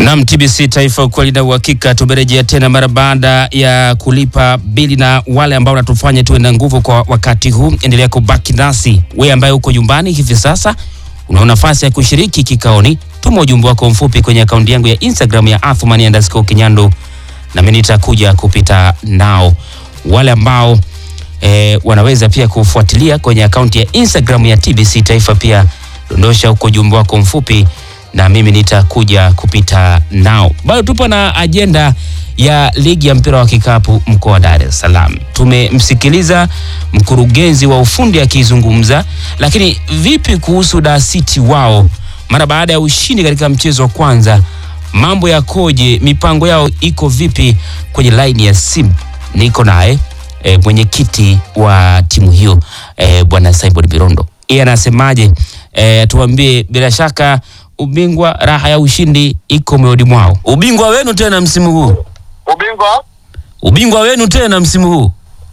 Nam TBC Taifa, ukweli na uhakika. Tumerejea tena mara baada ya kulipa bili, na wale ambao wanatufanya tuwe na nguvu kwa wakati huu, endelea kubaki nasi. Wewe ambaye uko nyumbani hivi sasa, una nafasi ya kushiriki kikaoni. Tuma ujumbe wako mfupi kwenye akaunti yangu ya Instagram ya Athumani underscore Kinyando, nami nitakuja kupita nao. Wale ambao e, wanaweza pia kufuatilia kwenye akaunti ya Instagram ya TBC Taifa, pia dondosha huko ujumbe wako mfupi na mimi nitakuja kupita nao. Bado tupo na ajenda ya ligi ya mpira wa kikapu mkoa wa Dar es Salaam. Tumemsikiliza mkurugenzi wa ufundi akizungumza, lakini vipi kuhusu Dar City wao mara baada ya ushindi katika mchezo wa kwanza, mambo yakoje? Mipango yao iko vipi? Kwenye laini ya simu niko naye e, mwenyekiti wa timu hiyo e, bwana Simon Birondo, yeye anasemaje? E, tuambie bila shaka ubingwa raha ya ushindi iko moyoni mwao. Ubingwa wenu tena msimu huu, ubingwa ubingwa wenu tena msimu huu.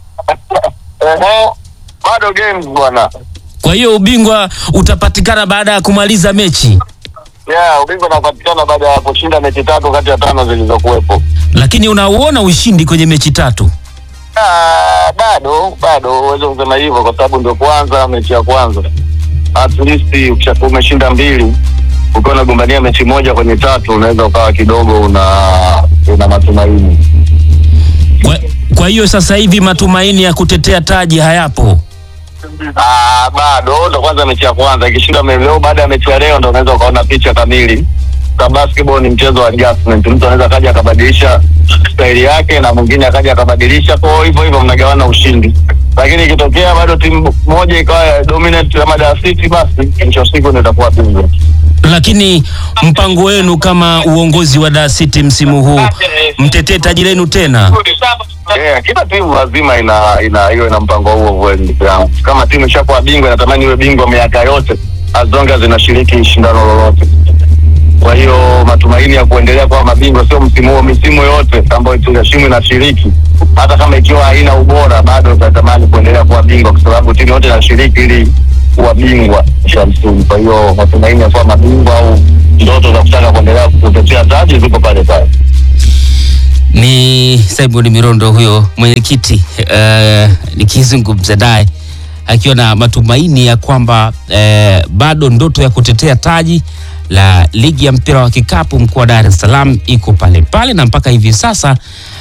ehe, bado games bwana. Kwa hiyo ubingwa utapatikana baada ya kumaliza mechi, Yeah, ubingwa unapatikana baada ya kushinda mechi tatu kati ya tano zilizokuwepo. lakini unauona ushindi kwenye mechi tatu. Ah, bado bado uweze kusema hivyo kwa sababu ndio kwanza mechi ya kwanza. At least ukishakuwa umeshinda mbili ukiwa unagombania mechi moja kwenye tatu unaweza ukawa kidogo una una matumaini. Kwa, kwa hiyo sasa hivi matumaini ya kutetea taji hayapo. Ah, bado ndo kwanza mechi ya kwanza. Ikishinda me- leo, baada ya mechi ya leo ndo unaweza ukaona picha kamili. Kwa basketball ni mchezo wa adjustment. Mtu anaweza akaja akabadilisha staili yake na mwingine akaja akabadilisha, kwa hivyo hivyo mnagawana ushindi. Lakini ikitokea bado timu moja ikawa dominant kama Dar City, basi mwisho wa siku ndio itakuwa bingwa. Lakini mpango wenu kama uongozi wa Dar City msimu huu mtetee taji lenu tena. Yeah, kila timu lazima ina ina iwe na mpango huo kweli ndugu yangu. Kama timu ishakuwa bingwa inatamani iwe bingwa miaka yote as long as inashiriki shindano lolote. Kwa hiyo matumaini ya kuendelea kuwa mabingwa sio msimu huo, misimu yote ambayo timu inashiriki, hata kama ikiwa haina ubora, bado itatamani kuendelea kuwa bingwa, kwa sababu timu yote inashiriki ili kuwa bingwa cha msimu. Kwa hiyo matumaini ya kuwa mabingwa au ndoto za kutaka kuendelea kutetea taji zipo pale pale. Ni Simon Mirondo huyo mwenyekiti, uh, nikizungumza naye akiwa na matumaini ya kwamba uh, bado ndoto ya kutetea taji la ligi ya mpira wa kikapu mkoa wa Dar es Salaam iko pale pale, na mpaka hivi sasa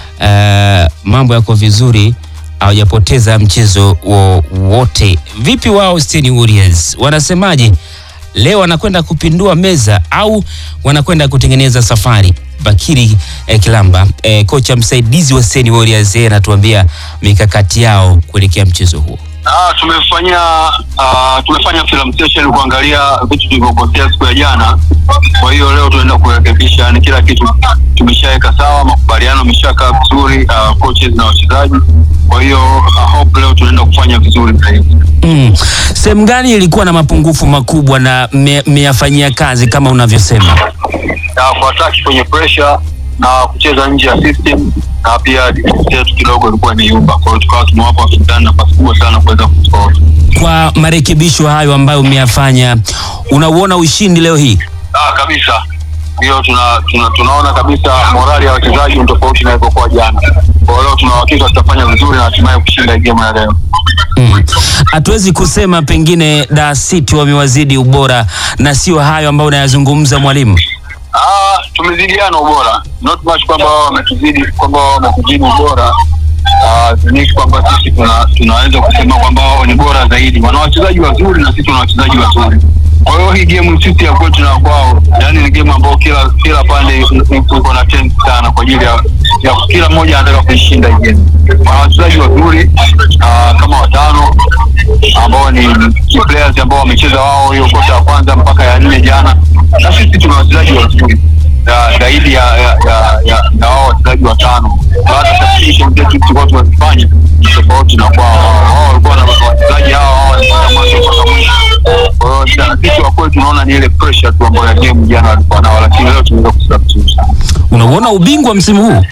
uh, mambo yako vizuri, hawajapoteza mchezo wowote. Vipi wao Stain Warriors wanasemaje? Leo wanakwenda kupindua meza au wanakwenda kutengeneza safari? Bakiri eh, Kilamba eh, kocha msaidizi wa Stain Warriors yeye anatuambia mikakati yao kuelekea mchezo huo. Ah, tumefanya ah, tumefanya film session kuangalia vitu tulivyokosea siku ya jana. Kwa hiyo leo tunaenda kurekebisha, yani kila kitu tumeshaweka sawa, makubaliano yameshakaa vizuri, ah, coaches na wachezaji. Kwa hiyo ah, hope leo tunaenda kufanya vizuri zaidi. Mm. Sehemu gani ilikuwa na mapungufu makubwa na mme- mmeyafanyia kazi kama unavyosema? Na kuataki kwenye pressure na kucheza nje ya system na pia defense yetu kidogo ilikuwa imeyumba. Kwa hiyo tukawa tumewapa washindani nafasi kubwa sana kuweza kuscore. Kwa marekebisho hayo ambayo mmeyafanya, unauona ushindi leo hii? Ah, kabisa hiyo tuna, tuna, tunaona kabisa morali ya wachezaji ni tofauti na ilivyokuwa jana. Kwa hiyo leo tuna uhakika tutafanya vizuri na hatimaye kushinda hii game ya leo. Mm. Hatuwezi kusema pengine Dar City wamewazidi ubora na sio hayo ambayo unayazungumza mwalimu. Ah, tumezidiana ubora, not much kwamba wao wametuzidi kwamba wao wametuzidi ubora. Ah, ni kwamba sisi tuna, tunaweza kusema kwamba wao ni bora zaidi. Wana wachezaji wazuri na sisi tuna wachezaji wazuri. Kwa hiyo hii game sisi ya kwetu na kwao, yani ni game ambayo kila kila pande iko na tensi sana kwa ajili ya, ya kila mmoja anataka kuishinda hii game. Wana wachezaji wazuri ah, kama watano ambao ni key players ambao wamecheza wao hiyo kota ya kwanza mpaka ya nne jana, na sisi tuna wachezaji wazuri ya- zaidi ya ya ya ya ya wao wachezaji watano. Baada ya substitution zetu tulikuwa tumezifanya ni tofauti na kwao. Wao wao walikuwa na wachezaji hao hao walikuwa mwanzo mpaka mwisho. Kwa hiyo jana sisi wa kweli tunaona ni ile pressure tu ambayo ya game jana walikuwa nao, lakini leo tumeweza kusubstitute. Unauona ubingwa msimu huu?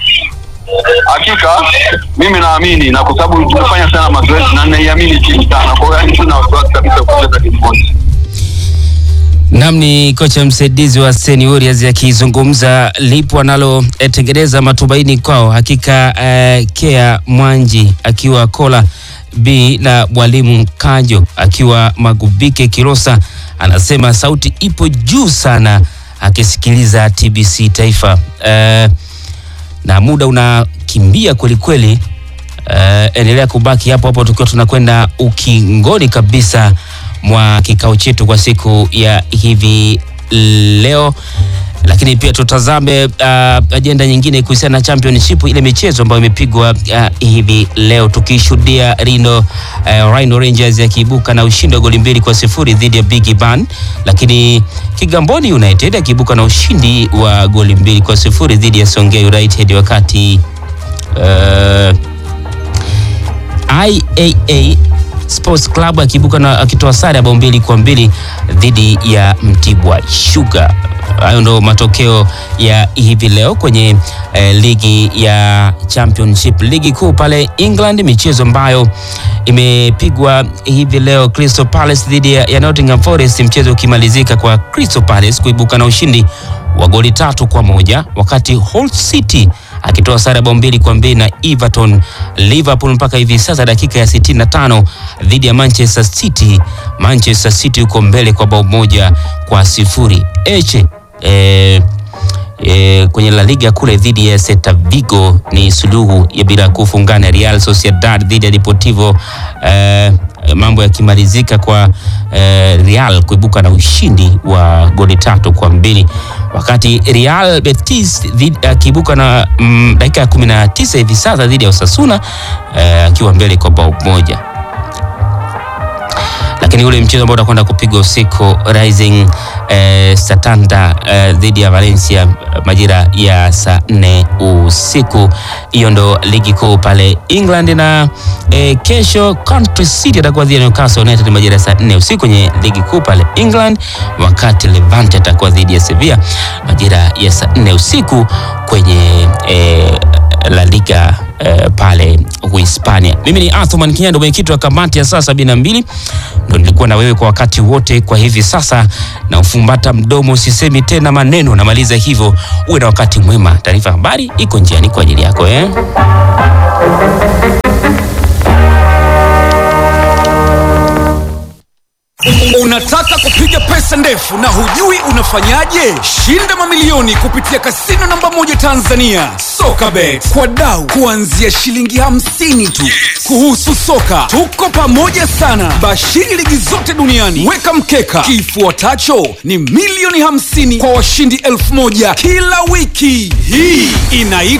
Hakika mimi naamini na kwa sababu tumefanya sana mazoezi na naiamini timu sana, kwa hiyo yani sina wasiwasi kabisa kucheza timu moja. Nam ni kocha msaidizi wa Seni Warriors akizungumza lipo analotengeneza matumaini kwao. Hakika eh, Kea Mwanji akiwa Kola B na mwalimu Kanjo akiwa Magubike Kilosa, anasema sauti ipo juu sana akisikiliza TBC Taifa eh, na muda unakimbia kwelikweli. Uh, endelea kubaki hapo hapo tukiwa tunakwenda ukingoni kabisa mwa kikao chetu kwa siku ya hivi leo, lakini pia tutazame uh, ajenda nyingine kuhusiana na championship, ile michezo ambayo imepigwa uh, hivi leo tukishuhudia Rhino uh, Rhino Rangers akiibuka na ushindi wa goli mbili kwa sifuri dhidi ya Big Ban, lakini Kigamboni United akiibuka na ushindi wa goli mbili kwa sifuri dhidi ya Songea United wakati uh, IAA Sports Club akiibuka na akitoa sare ya bao mbili kwa mbili dhidi ya Mtibwa Sugar. Hayo ndo matokeo ya hivi leo kwenye eh, ligi ya Championship, ligi kuu pale England, michezo ambayo imepigwa hivi leo, Crystal Palace dhidi ya, ya Nottingham Forest, mchezo ukimalizika kwa Crystal Palace kuibuka na ushindi wa goli tatu kwa moja wakati Hull City akitoa sare bao mbili kwa mbili na Everton. Liverpool mpaka hivi sasa dakika ya 65 dhidi ya Manchester City. Manchester City yuko mbele kwa bao moja kwa sifuri. Eche eh, E, kwenye La Liga kule dhidi ya Celta Vigo ni suluhu ya bila kufungana. Real Sociedad dhidi ya Deportivo e, mambo yakimalizika kwa e, Real kuibuka na ushindi wa goli tatu kwa mbili wakati Real Betis akiibuka na mm, dakika ya 19 hivi sasa dhidi ya Osasuna akiwa e, mbele kwa bao moja lakini ule mchezo ambao utakwenda kupigwa usiku Rising eh, Santander eh, dhidi ya Valencia majira ya saa nne usiku. Hiyo ndo ligi kuu pale England, na eh, kesho Country City atakuwa dhidi ya Newcastle United majira ya saa nne usiku kwenye ligi kuu pale England, wakati Levante atakuwa dhidi ya Sevilla majira ya saa nne usiku kwenye eh, La Liga eh, pale Uhispania. Mimi ni Athman Kinyando, mwenyekiti wa kamati ya saa sabini na mbili ndo nilikuwa na wewe kwa wakati wote. Kwa hivi sasa na ufumbata mdomo, sisemi tena maneno, namaliza hivyo. Uwe na wakati mwema. Taarifa habari iko njiani kwa ajili yako eh? Unataka kupiga pesa ndefu na hujui unafanyaje? Shinda mamilioni kupitia kasino namba moja Tanzania, Sokabet, kwa dau kuanzia shilingi hamsini tu. Kuhusu soka, tuko pamoja sana, bashiri ligi zote duniani. Weka mkeka, kifuatacho ni milioni hamsini kwa washindi elfu moja kila wiki. Hii inaitwa